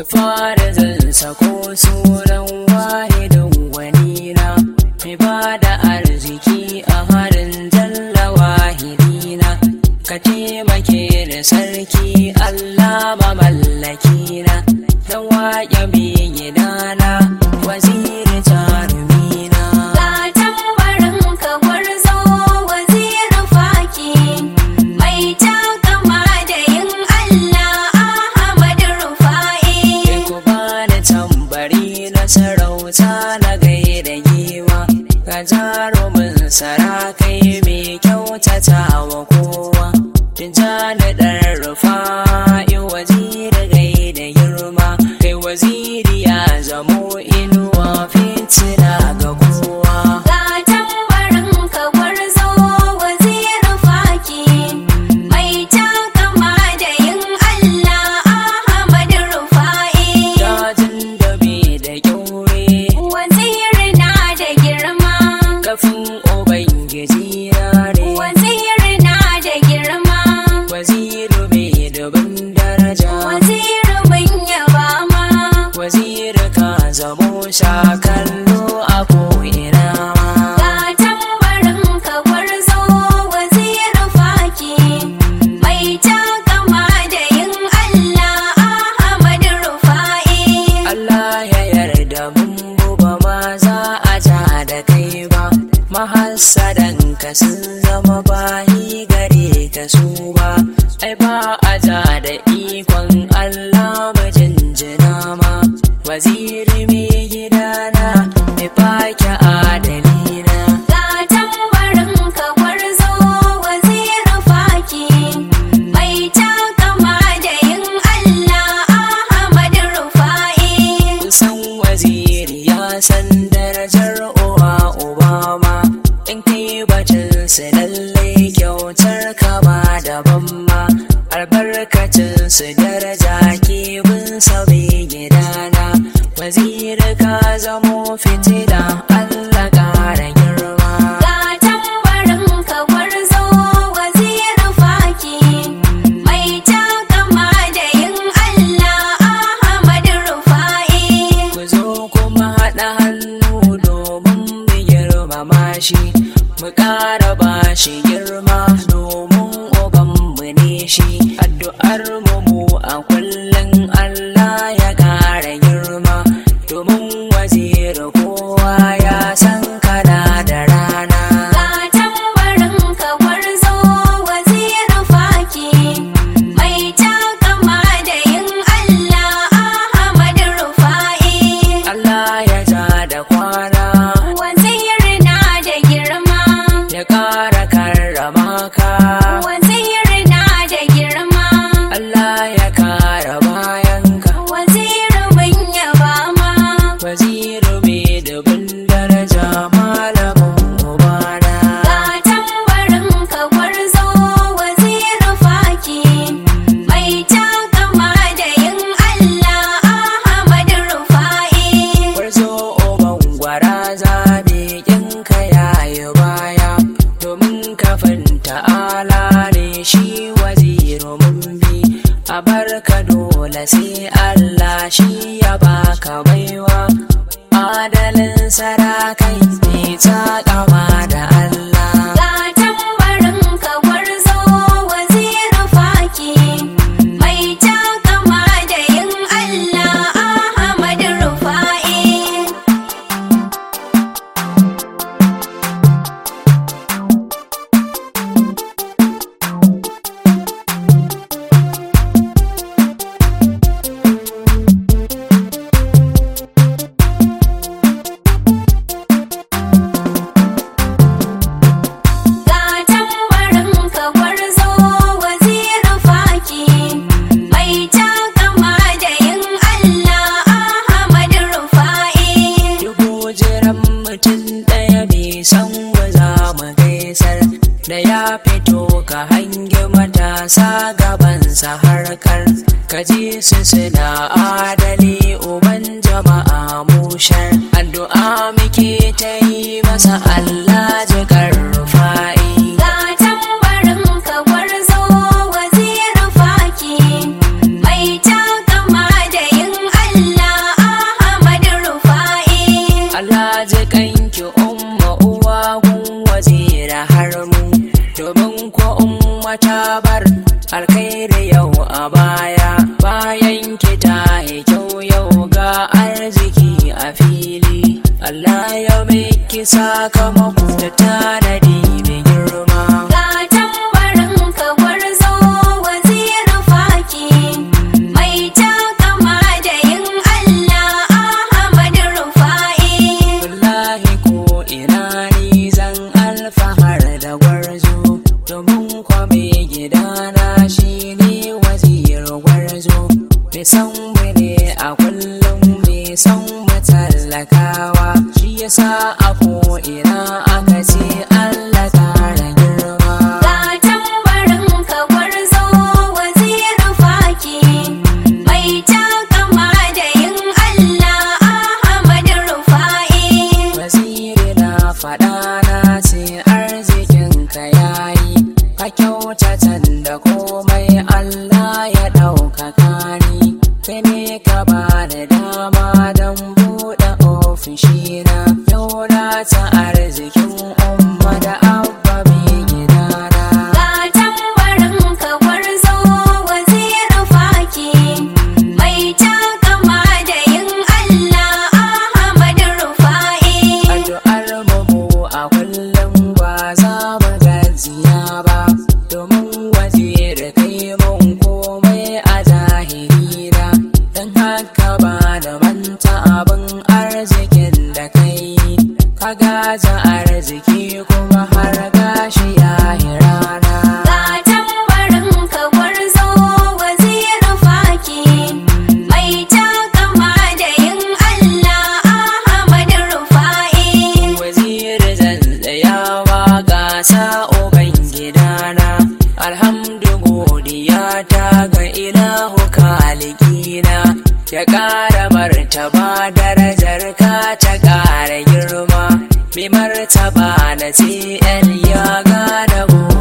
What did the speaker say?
fara zan sako sunan wahidin gwanina mai ba da arziki a harin jalla wahidina ka taimake da sarki Allah mamallakina dan waƙe gidana waziri jarumina Ga tambarin ka gwarzo wazirin faki mai takama da yin Allah Ahmad Rufa'i. ku bani tambari na sarauta na gaida giwa ka jarumin sarakai mai kyautata wa kowa tijjani ɗan rufa'i waziri gaida girma kai waziri ya zamo inuwa fitina ga kowa Ga tambarin ka gwarzo wazirin faki mai takama da yin Allah Ahmad Rufa'i. dajin da bai da kyaure Waziri na da girma. kafin ubangiji na ne Waziri na da girma. waziri mai dubin daraja Waziri mun yaba ma. waziri ka zamo shakallo a ko'ina Ga tambarin ka gwarzo wazirin faki mai takama da yin Allah Ahmad Rufa'i. Allah ya yarda mun buba ma za a ja da kai ba mahassadan ka sun zama bayi gare ka su ba ai ba a ja da ikon Allah mu jinjina ma waziri mai gidana mai fake adalina Ga tambarin ka gwarzo wazirin faki mai takama da yin Allah Ahmad Rufa'i. san waziri ya san darajar uwa obama in kai batun su lallai kyautar ka ba daban ma albarkacin su daraja ke bin sabi gidana waziri ka zamo fitila allah ƙara girma Ga tambarin ka gwarzo wazirin faki mai takama da yin Allah Ahmad Rufa'i. ku zo kuma haɗa hannu domin mu girmama shi mu ƙara ba shi girma domin ubanmu ne shi addu'ar mu mu a kullum Allah ya ƙara girma domin waziri kowa ya san kana da rana Ga tambarin ka gwarzo wazirin faki mai takama da yin Allah Ahmad Rufa'i. Allah ya ja da kwana Waziri na da girma. ya ƙara karrama ka Waziri na da girma. Allah ya kara bayanka Waziri mun yaba ma. waziri mai dubin daraja malamin ubana Ga tambarin ka gwarzo wazirin faki mai takama da yin Allah Ahmad Rufa'i. warzo oban gwara zabe kinka yayi baya domin kafin ta'ala ne shi waziri mun bi a barka dole sai Allah shi ya baka baiwa adalin sarakai mai takama da Allah Ga tambarin ka gwarzo wazirin faki mai takama da yin Allah Ahmad Rufa'i. Ga tambarin ka gwarzo wazirin faki mai takama da yin Allah Ahmad Rufa'i. Dubu jiran mutum ɗaya bai san wa za mu gaisar da ya fito ka hangi matasa gabansa harkar ka ji su suna adali uban jama'a mushar addu'a muke ta yi masa Allah jikar rufa'i Ga tambarin ka gwarzo wazirin faki mai takama da yin wata bar alkhairi yau a baya bayan ki ta yi kyau yau ga arziki a fili Allah ya miki sakamako da tanadi mai girma Ga tambarin ka gwarzo waziri faki mai takama da yin Allah Ahmad Rufa'i. wallahi ko ina ni zan alfahar da gwarzo domin kwame gidana shi ne wazir gwarzo mai san mu ne a kullum mai san mu tallakawa shi yasa a ko ina aka ce Allah tara girma Ga tambarin ka gwarzo waziri faki mai takama da yin Allah Ahmad Rufa'i. Waziri na faɗa na ce arzikin ka yayi ka kyautatan da komai Allah ya ɗaukaka ni kai ne ka ba da dama don buɗe ofishina yau na ta arzikin umma da abba mai gidana Ga tambarin ka gwarzo waziri faki mai takama da yin Allah Ahmad Rufa'i. addu'ar mu a kullum ba za mu gajiya ba domin waje da kai mun komai a zahirina don haka ba da manta abin arzikin da kai ka gaza arziki kuma har gashi ya yi rana Ga tambarin ka gwarzo waziri faki mai takama da yin Allah Ahmad Rufa'i. waziri zan tsayawa gasa uban gidana alhamdu godiya ta ga ilahu kalikina ya ƙara martaba darajar ka ta ƙara girma mai martaba na cl ya gane